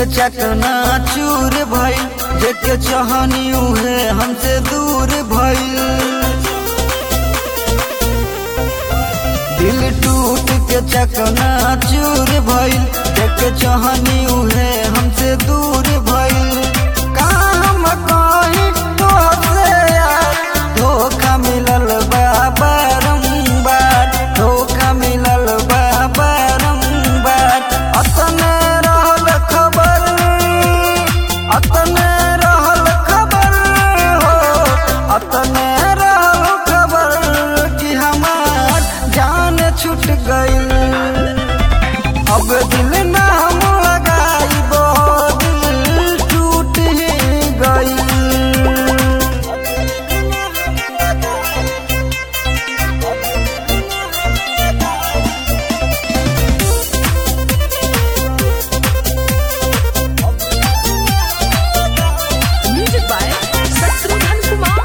के चकना चूर भइल जेके चाहनी उहे हमसे दूर भइल दिल टूट के चकना चूर भइल जेके चाहनी उहे हमसे दूर भइल काम कहीं तोहसे यार धोखा मिलल बा बारंबार धोखा मिलल बा बारंबार अतने रहल खबर अतने रहल खबर हो अतने रहल खबर कि हमार जान छूट गइल अब दिल ना हम लगाइबो दिल टूट ही गइल Music by Shatrughan Kumar.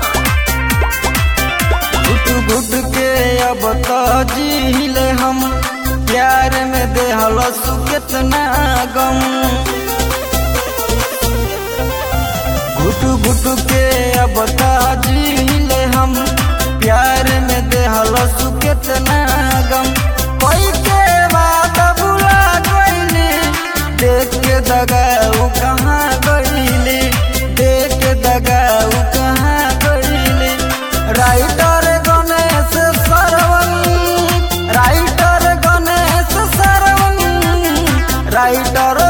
घुट घुट के अब तो जीले हम प्यार में देहल कितना गम घुट घुट के अब तो जीले हम प्यार में देहल कितना गम कोई के बात बुला गईली देख के दगाऊ कहाँ गईली देख के दगाऊ कहाँ गईली राइटर गणेश सरवन राइटर गणेश सरवन राइटर